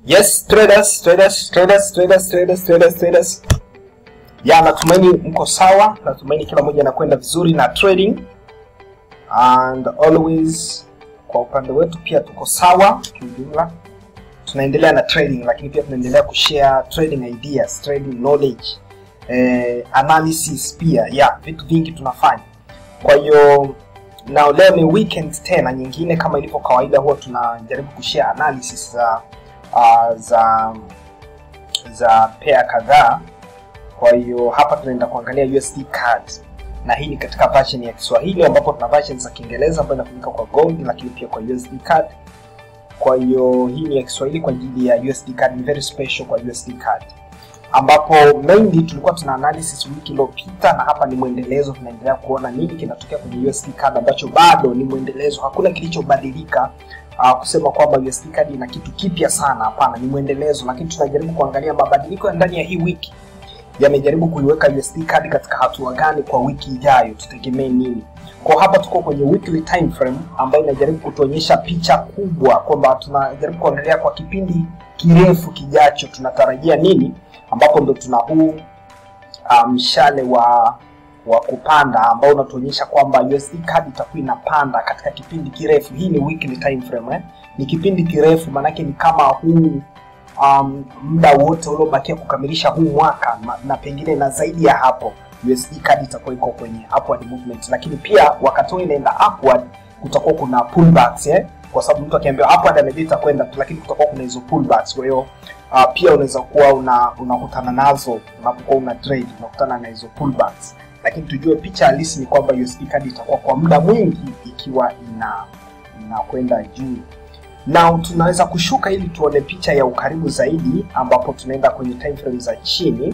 Yes, traders, traders, traders, traders, traders, traders, traders. Ya, natumaini mko sawa, natumaini kila mmoja anakwenda vizuri na trading and always kwa upande wetu pia tuko sawa kiujumla. Tunaendelea na trading lakini pia tunaendelea kushare trading ideas, trading knowledge, eh, analysis pia. Ya, vitu vingi tunafanya. Kwa hiyo na leo ni weekend tena nyingine, kama ilivyo kawaida, huwa tunajaribu kushare analysis za uh, za za pair kadhaa. Kwa hiyo hapa tunaenda kuangalia USD card na hii ni katika version ya Kiswahili ambapo tuna version za Kiingereza ambayo inatumika kwa gold lakini pia kwa USD card. Kwa hiyo hii ni ya Kiswahili kwa ajili ya USD card, ni very special kwa USD card ambapo mainly tulikuwa tuna analysis wiki iliyopita, na hapa ni mwendelezo. Tunaendelea kuona nini kinatokea kwenye USD card ambacho bado ni mwendelezo, hakuna kilichobadilika. Uh, kusema kwamba USD card ina kitu kipya sana, hapana, ni mwendelezo, lakini tunajaribu kuangalia mabadiliko ya ndani ya hii wiki yamejaribu kuiweka USD card katika hatua gani kwa wiki ijayo, tutegemee nini? Kwa hapa tuko kwenye weekly time frame ambayo inajaribu kutuonyesha picha kubwa kwamba tunajaribu kuangalia kwa kipindi kirefu kijacho tunatarajia nini, ambapo ndo tuna huu mshale um, wa wa kupanda ambao unatuonyesha kwamba USD card itakuwa inapanda katika kipindi kirefu. Hii ni weekly time frame eh? Ni kipindi kirefu, maanake ni kama huu um, muda wote uliobakia kukamilisha huu mwaka na, na pengine na zaidi ya hapo USD card itakuwa iko kwenye upward movement, lakini pia wakati huu inaenda upward kutakuwa kuna pullbacks eh? Kwa sababu mtu akiambiwa upward anajua itakwenda tu, lakini kutakuwa kuna hizo pullbacks. Kwa hiyo uh, pia unaweza kuwa una unakutana nazo unapokuwa una trade, unakutana na hizo pullbacks, lakini tujue picha halisi ni kwamba USD card itakuwa kwa muda mwingi ikiwa ina inakwenda juu na tunaweza kushuka ili tuone picha ya ukaribu zaidi, ambapo tunaenda kwenye time frame za chini,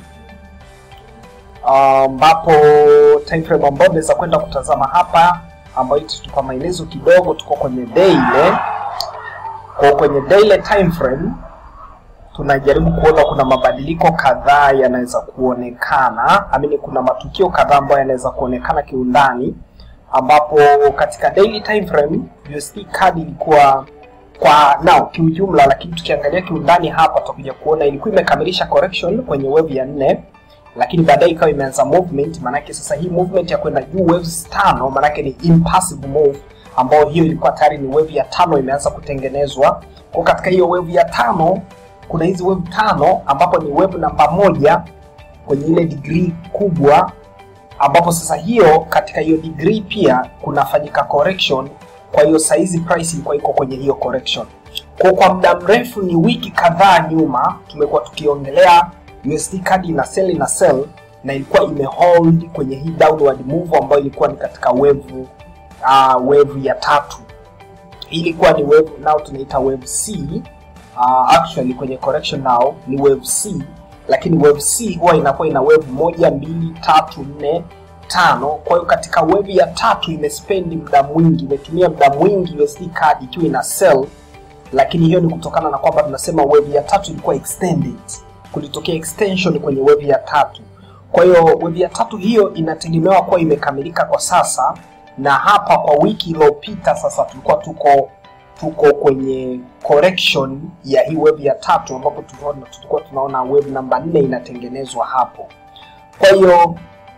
ambapo uh, time frame ambayo tunaweza kwenda kutazama hapa, ambayo itatupa maelezo kidogo. Tuko kwenye daily. Kwa kwenye daily time frame tunajaribu kuona kuna mabadiliko kadhaa yanaweza kuonekana, amini, kuna matukio kadhaa ambayo yanaweza kuonekana kiundani, ambapo katika daily time frame USD card ilikuwa kwa nao kiujumla, lakini tukiangalia kiundani hapa tutakuja kuona ilikuwa imekamilisha correction kwenye wave ya nne, lakini baadaye ikawa imeanza movement. Maanake sasa hii movement ya kwenda juu waves tano, maanake ni impassive move, ambayo hiyo ilikuwa tayari ni wave ya tano imeanza kutengenezwa. Kwa katika hiyo wave ya tano kuna hizi wave tano, ambapo ni wave namba moja kwenye ile degree kubwa, ambapo sasa hiyo katika hiyo degree pia kunafanyika correction kwa hiyo saizi price ilikuwa iko kwenye hiyo correction. Kwa kwa muda mrefu, ni wiki kadhaa nyuma, tumekuwa tukiongelea USD card ina sell na sell, na ilikuwa imehold kwenye hii downward move ambayo ilikuwa ni katika wave uh, wave ya tatu. Hii ilikuwa ni wave nao tunaita wave C. Uh, actually kwenye correction nao ni wave C, lakini wave C huwa inakuwa ina wave moja, mbili, tatu, nne tano. Kwa hiyo katika wave ya tatu imespendi muda mwingi, imetumia muda mwingi USD card ikiwa ina sell, lakini hiyo ni kutokana na kwamba tunasema wave ya tatu ilikuwa extended, kulitokea extension kwenye wave ya tatu. Kwa hiyo wave ya tatu hiyo inategemewa kuwa imekamilika kwa sasa, na hapa kwa wiki iliyopita sasa tulikuwa tuko tuko kwenye correction ya hii wave ya tatu, ambapo tulikuwa tunaona wave namba nne inatengenezwa hapo. Kwa hiyo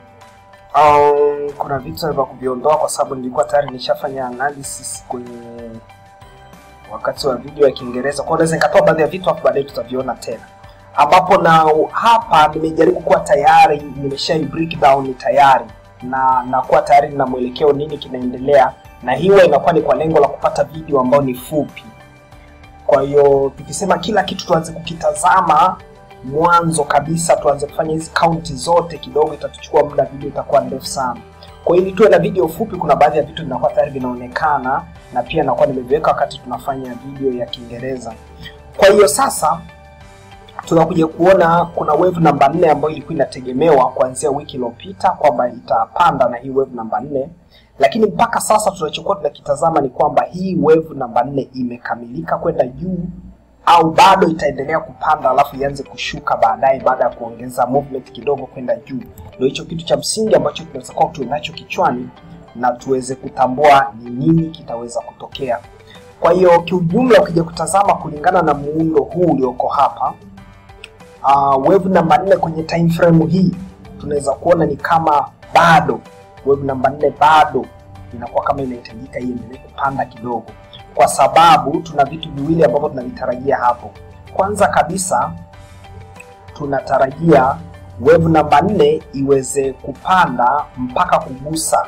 Um, kuna vitu vya kuviondoa kwa sababu nilikuwa tayari nishafanya analysis kwenye wakati wa video ya Kiingereza, kwa naweza nikatoa baadhi ya vitu hapo baadaye tutaviona tena, ambapo na hapa nimejaribu kuwa tayari nimesha break down tayari na na kuwa tayari na mwelekeo nini kinaendelea, na hiyo inakuwa ni kwa lengo la kupata video ambayo ni fupi. Kwa hiyo tukisema kila kitu tuanze kukitazama mwanzo kabisa tuanze kufanya hizi kaunti zote, kidogo itatuchukua muda, video itakuwa ndefu sana. Kwa hiyo ili tuwe na video fupi, kuna baadhi ya vitu vinakuwa tayari vinaonekana, na pia nakuwa nimeviweka wakati tunafanya video ya Kiingereza. Kwa hiyo sasa tunakuja kuona kuna wave namba nne ambayo ilikuwa inategemewa kuanzia wiki iliyopita kwamba itapanda na hii wave namba nne, lakini mpaka sasa tunachokuwa tunakitazama ni kwamba hii wave namba nne imekamilika kwenda juu au bado itaendelea kupanda alafu ianze kushuka baadaye baada ya kuongeza movement kidogo kwenda juu. Ndio hicho kitu cha msingi ambacho tunaweza kuwa tunacho kichwani na tuweze kutambua ni nini kitaweza kutokea. Kwa hiyo kiujumla, ukija kutazama kulingana na muundo huu ulioko hapa uh, wave namba 4 kwenye time frame hii tunaweza kuona ni kama bado wave namba 4 bado inakuwa kama inahitajika iendelee kupanda kidogo, kwa sababu tuna vitu viwili ambavyo tunavitarajia hapo. Kwanza kabisa tunatarajia wave namba 4 iweze kupanda mpaka kugusa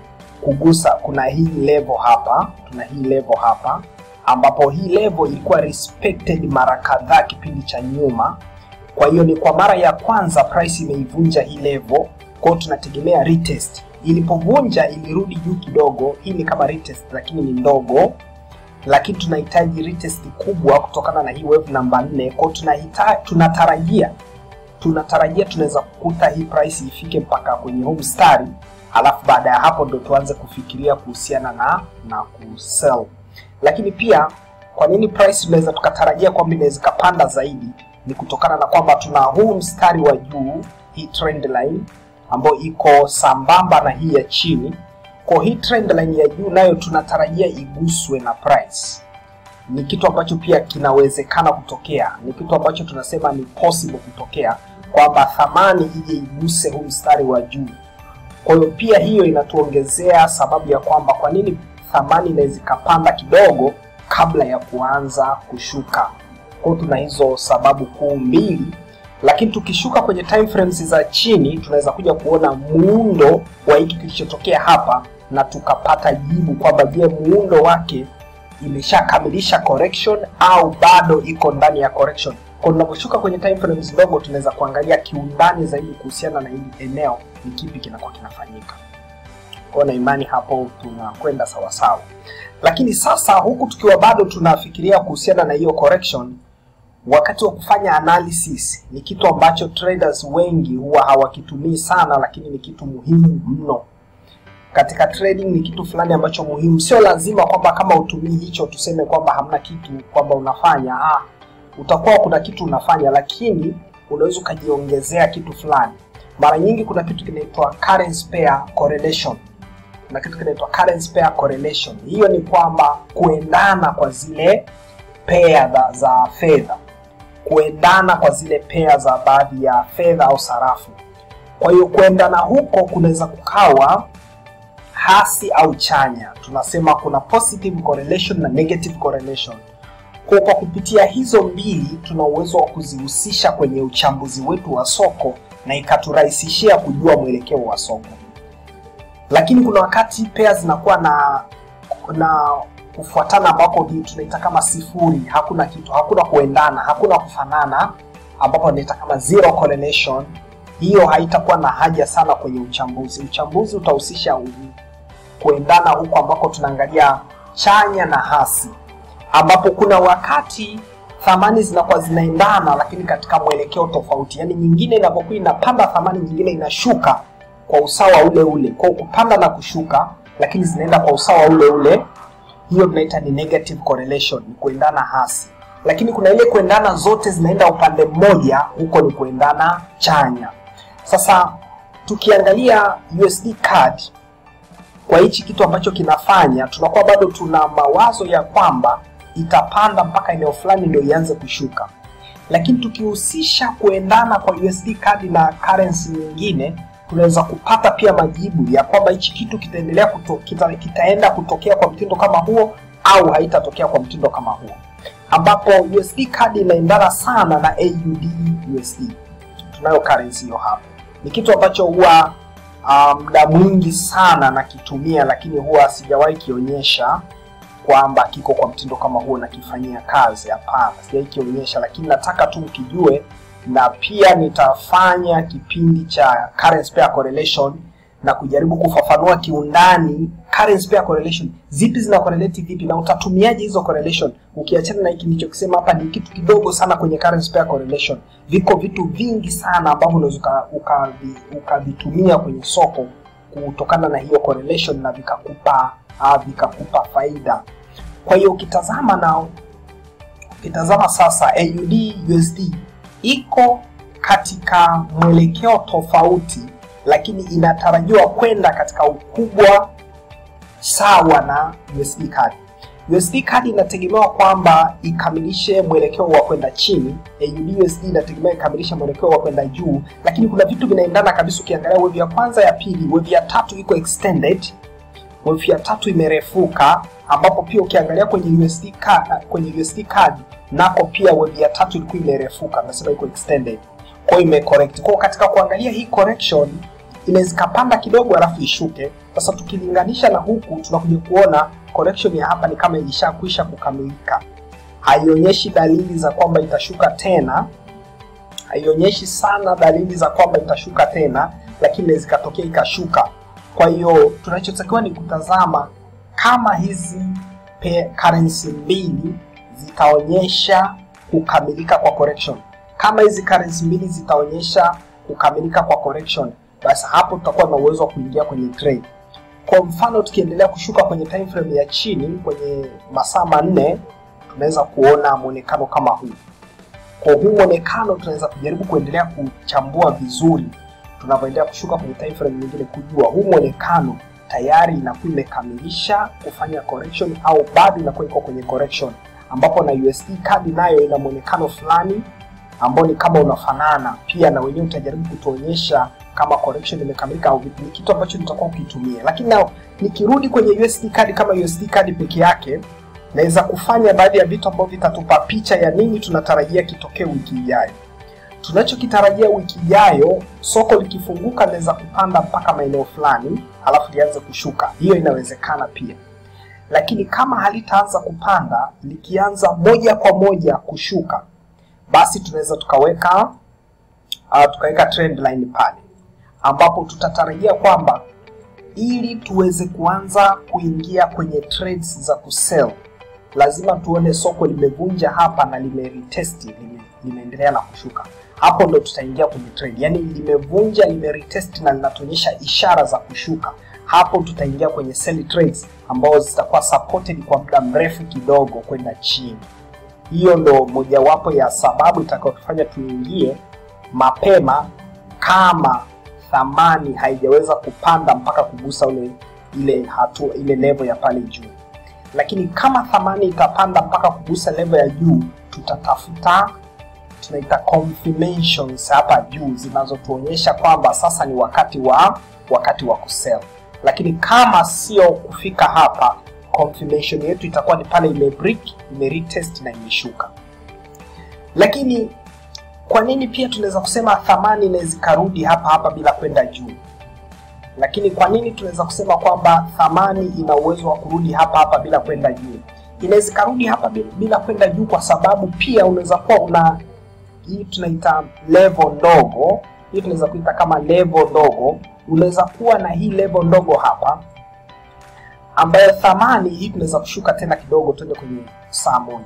kugusa, kuna hii level hapa, tuna hii level hapa ambapo hii level ilikuwa respected mara kadhaa kipindi cha nyuma. Kwa hiyo ni kwa mara ya kwanza price imeivunja hii level, kwa hiyo tunategemea retest. Ilipovunja ilirudi juu kidogo, hii ni kama retest lakini ni ndogo, lakini tunahitaji retest kubwa kutokana na hii wave namba 4. Kwa hiyo tunahitaji tunatarajia tunatarajia tunaweza kukuta hii price ifike mpaka kwenye huu mstari, alafu baada ya hapo ndo tuanze kufikiria kuhusiana na na kusell. Lakini pia kwa nini price tunaweza tukatarajia kwamba inaweza ikapanda zaidi ni kutokana na kwamba tuna huu mstari wa juu, hii trend line ambayo iko sambamba na hii ya chini. Kwa hii trend line ya juu nayo tunatarajia iguswe na price. Ni kitu ambacho pia kinawezekana kutokea, ni kitu ambacho tunasema ni possible kutokea kwamba thamani ije iguse huu mstari wa juu. Kwa hiyo pia hiyo inatuongezea sababu ya kwamba kwa nini thamani inaweza ikapanda kidogo kabla ya kuanza kushuka. Kwa hiyo tuna hizo sababu kuu mbili, lakini tukishuka kwenye time frames za chini tunaweza kuja kuona muundo wa hiki kilichotokea hapa na tukapata jibu kwamba je, muundo wake imeshakamilisha correction au bado iko ndani ya correction. Kwa tunaposhuka kwenye time frames ndogo, tunaweza kuangalia kiundani zaidi kuhusiana na hili eneo, ni kipi kinakuwa kinafanyika. Kwa na imani hapo tunakwenda sawasawa, lakini sasa huku tukiwa bado tunafikiria kuhusiana na hiyo correction, wakati wa kufanya analysis ni kitu ambacho traders wengi huwa hawakitumii sana, lakini ni kitu muhimu mno katika trading. Ni kitu fulani ambacho muhimu. Sio lazima kwamba kama utumii hicho tuseme kwamba hamna kitu kwamba unafanya ah, utakuwa kuna kitu unafanya, lakini unaweza ukajiongezea kitu fulani. Mara nyingi kuna kitu kinaitwa currency pair correlation na kitu kinaitwa currency pair correlation. Hiyo ni kwamba kuendana kwa zile pair za, za fedha, kuendana kwa zile pair za baadhi ya fedha au sarafu. Kwa hiyo kuendana huko kunaweza kukawa hasi au chanya. Tunasema kuna positive correlation na negative correlation. Kwa kwa kupitia hizo mbili tuna uwezo wa kuzihusisha kwenye uchambuzi wetu wa soko na ikaturahisishia kujua mwelekeo wa soko lakini kuna wakati pea zinakuwa na na kufuatana ambapo tunaita kama sifuri, hakuna kitu, hakuna kuendana, hakuna kufanana, ambapo tunaita kama zero correlation. Hiyo haitakuwa na haja sana kwenye uchambuzi. Uchambuzi utahusisha kuendana huko ambako tunaangalia chanya na hasi, ambapo kuna wakati thamani zinakuwa zinaendana, lakini katika mwelekeo tofauti. Yaani nyingine inapokuwa inapanda thamani, nyingine inashuka kwa usawa ule ule, kwa kupanda na kushuka, lakini zinaenda kwa usawa ule ule. Hiyo tunaita ni negative correlation, ni kuendana hasi. Lakini kuna ile kuendana zote zinaenda upande mmoja, huko ni kuendana chanya. Sasa tukiangalia USD CAD kwa hichi kitu ambacho kinafanya, tunakuwa bado tuna mawazo ya kwamba itapanda mpaka eneo fulani ndio ianze kushuka, lakini tukihusisha kuendana kwa USD CAD na currency nyingine tunaweza kupata pia majibu ya kwamba hichi kitu kitaendelea kuto, kita, kitaenda kutokea kwa mtindo kama huo au haitatokea kwa mtindo kama huo, ambapo USD CAD inaendana sana na AUD USD. Tunayo currency hiyo hapo, ni kitu ambacho huwa muda um, mwingi sana nakitumia, lakini huwa sijawahi kionyesha kwamba kiko kwa mtindo kama huo na kifanyia kazi. Hapana, sijawahi kionyesha, lakini nataka tu mkijue na pia nitafanya kipindi cha currency pair correlation na kujaribu kufafanua kiundani currency pair correlation zipi zina correlate vipi na utatumiaje hizo correlation. Ukiachana na hiki nilichokisema hapa, ni kitu kidogo sana kwenye currency pair correlation. Viko vitu vingi sana ambavyo unaweza ukavitumia kwenye soko kutokana na hiyo correlation na vikakupa uh, vikakupa faida. Kwa hiyo ukitazama na ukitazama sasa AUD USD iko katika mwelekeo tofauti, lakini inatarajiwa kwenda katika ukubwa sawa na USD CAD. USD CAD inategemewa kwamba ikamilishe mwelekeo wa kwenda chini, AUD USD inategemea ikamilishe mwelekeo wa kwenda juu, lakini kuna vitu vinaendana kabisa. Ukiangalia wave ya kwanza, ya pili, wave ya tatu iko extended, wave ya tatu imerefuka, ambapo pia ukiangalia kwenye USD CAD, kwenye USD CAD nako pia wave ya tatu ilikuwa imerefuka, nasema iko extended, kwa hiyo imecorrect. Kwa katika kuangalia hii correction inaweza ikapanda kidogo alafu ishuke. Sasa tukilinganisha na huku tunakuja kuona correction ya hapa ni kama ilishakwisha kukamilika, haionyeshi dalili za kwamba itashuka tena, haionyeshi sana dalili za kwamba itashuka tena, lakini inaweza ikatokea ikashuka. Kwa hiyo tunachotakiwa ni kutazama kama hizi pe currency mbili zitaonyesha kukamilika kwa correction. Kama hizi currency mbili zitaonyesha kukamilika kwa correction, basi hapo tutakuwa na uwezo wa kuingia kwenye trade. Kwa mfano tukiendelea kushuka kwenye time frame ya chini kwenye masaa manne, tunaweza kuona mwonekano kama huu. Kwa huu mwonekano tunaweza kujaribu kuendelea kuchambua vizuri tunavyoendelea kushuka kwenye time frame nyingine, kujua huu mwonekano tayari inakuwa imekamilisha kufanya correction au bado inakuwa iko kwenye correction, ambapo na USD CAD nayo ina mwonekano fulani ambao ni kama unafanana pia, na wenyewe utajaribu kutuonyesha kama correction imekamilika au vipi. Ni kitu ambacho nitakuwa ukitumia, lakini na nikirudi kwenye USD CAD kama USD CAD peke yake, naweza kufanya baadhi ya vitu ambavyo vitatupa picha ya nini tunatarajia kitokee wiki ijayo. Tunachokitarajia wiki ijayo, soko likifunguka linaweza kupanda mpaka maeneo fulani, halafu lianze kushuka. Hiyo inawezekana pia, lakini kama halitaanza kupanda, likianza moja kwa moja kushuka, basi tunaweza tukaweka uh, tukaweka trend line pale ambapo tutatarajia kwamba ili tuweze kuanza kuingia kwenye trades za kusell lazima tuone soko limevunja hapa na limeretest lime, limeendelea na kushuka. Hapo ndo tutaingia kwenye trade, yaani limevunja limeretest na linatuonyesha ishara za kushuka. Hapo tutaingia kwenye sell trades ambazo zitakuwa supported kwa muda mrefu kidogo kwenda chini. Hiyo ndo mojawapo ya sababu itakayotufanya tuingie mapema kama thamani haijaweza kupanda mpaka kugusa ule ile hatua ile level ya pale juu. Lakini kama thamani itapanda mpaka kugusa level ya juu, tutatafuta tunaita confirmations hapa juu zinazotuonyesha kwamba sasa ni wakati wa wakati wa kusell. Lakini kama sio kufika hapa, confirmation yetu itakuwa ni pale ime break, ime retest na imeshuka. Lakini kwa nini pia tunaweza kusema thamani inaweza ikarudi hapa hapa bila kwenda juu? Lakini kwa nini tunaweza kusema kwamba thamani ina uwezo wa kurudi hapa hapa bila kwenda juu? Inaweza ikarudi hapa bila kwenda juu kwa sababu pia unaweza kuwa una hii tunaita level ndogo, hii tunaweza kuita kama level ndogo. Unaweza kuwa na hii level ndogo hapa ambayo thamani hii tunaweza kushuka tena kidogo, tuende kwenye saa moja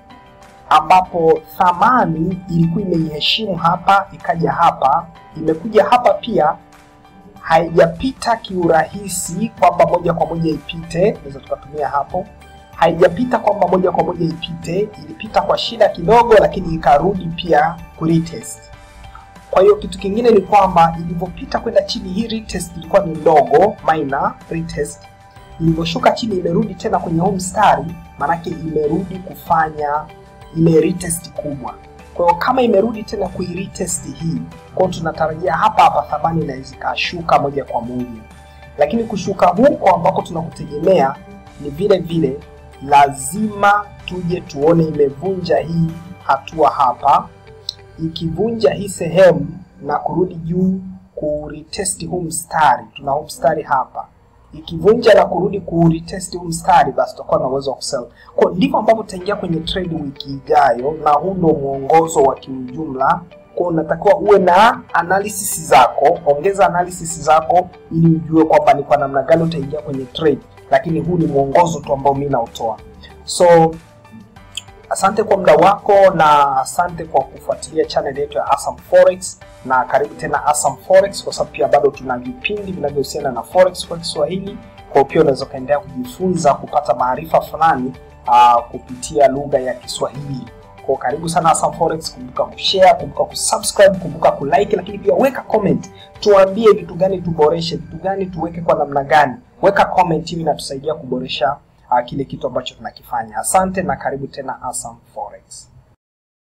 ambapo thamani ilikuwa imeiheshimu hapa, ikaja hapa, imekuja hapa pia, haijapita kiurahisi kwamba moja kwa moja ipite, naweza tukatumia hapo, haijapita kwamba moja kwa moja ipite, ilipita kwa shida kidogo, lakini ikarudi pia kuretest. Kwa hiyo kitu kingine ni kwamba ilivyopita kwenda chini, hii retest ilikuwa ni ndogo, minor retest. Ilivyoshuka chini, imerudi tena kwenye huu mstari, maanake imerudi kufanya ile retest kubwa. Kwa hiyo kama imerudi tena kuiretest hii, kwa hiyo tunatarajia hapa hapa thamani inaweza ikashuka moja kwa moja, lakini kushuka huko ambako tunakutegemea ni vile vile lazima tuje tuone imevunja hii hatua hapa. Ikivunja hii sehemu na kurudi juu kuretest huu mstari, tuna huu mstari hapa ikivunja na kurudi kuretest huu mstari, basi tutakuwa na uwezo wa kusell. Kwa ndivyo ambavyo tutaingia kwenye trade wiki ijayo, na huu ndio mwongozo wa kiujumla. Kwa unatakiwa uwe na analysis zako, ongeza analysis zako ili ujue kwamba ni kwa namna gani utaingia kwenye trade, lakini huu ni mwongozo tu ambao mimi nautoa. So asante kwa muda wako na asante kwa kufuatilia channel yetu ya Asam Forex na karibu tena Asam Forex, kwa sababu pia bado tuna vipindi vinavyohusiana na forex kwa Kiswahili. Kwa pia unaweza ukaendelea kujifunza kupata maarifa fulani uh, kupitia lugha ya Kiswahili. Kwa karibu sana Asam Forex, kumbuka kushare, kumbuka kusubscribe, kumbuka kulike, lakini pia weka comment, tuambie vitu gani tuboreshe, vitu gani tuweke kwa namna gani. Weka comment, hivi inatusaidia kuboresha uh, kile kitu ambacho tunakifanya. Asante na karibu tena Asam Forex.